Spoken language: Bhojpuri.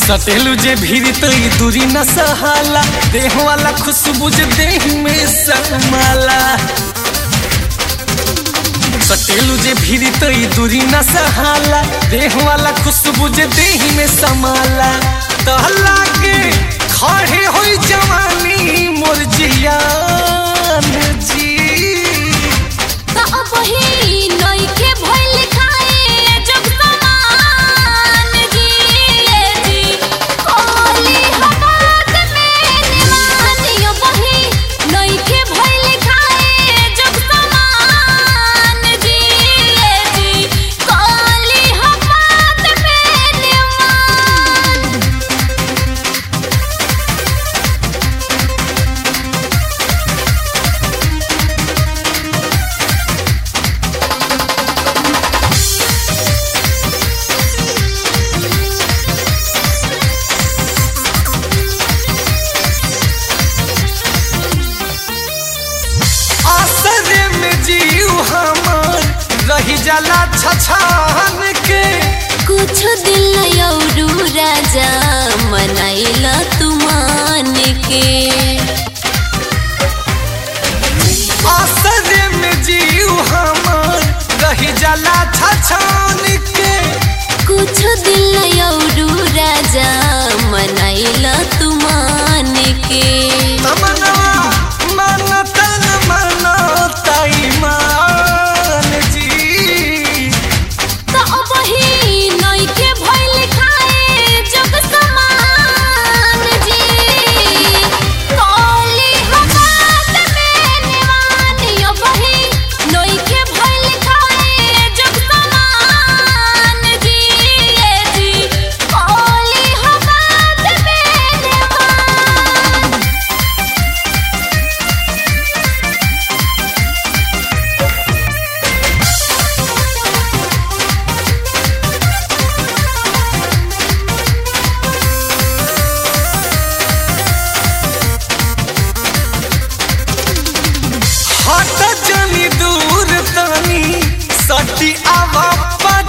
सटेलू जे भीड़ तो ई दूरी न सहाला देह वाला खुशबू जे देह में समाला सटेलू जे भीड़ तो ई दूरी न सहाला देह वाला खुशबू जे देह में समाला तहला के खड़े होई जवानी मोर जियान जी त अब ही नइखे भइल खाए जब समान जिए जी कोली हवात में निवानियो बही नइखे भइल खाए जब समान जिए जी कोली हवात में निवान आसरे में जीव हमार रही जाला छछान के कुछ दिल यौरू राजा मनाइला तुमान के आसरे में जीव हमार रही जाला छछान के कुछ दिल यौरू राजा मनाइला तुमान के तमन्ना मन तन मन ताई मान जी त अब ही नइखे भइल खाए जब समान जी कोली हवात में निवानियो बही नइखे भइल खाए जब समान जिए जी कोली हवात में निवान हट जनी दूर तनी सटी आवा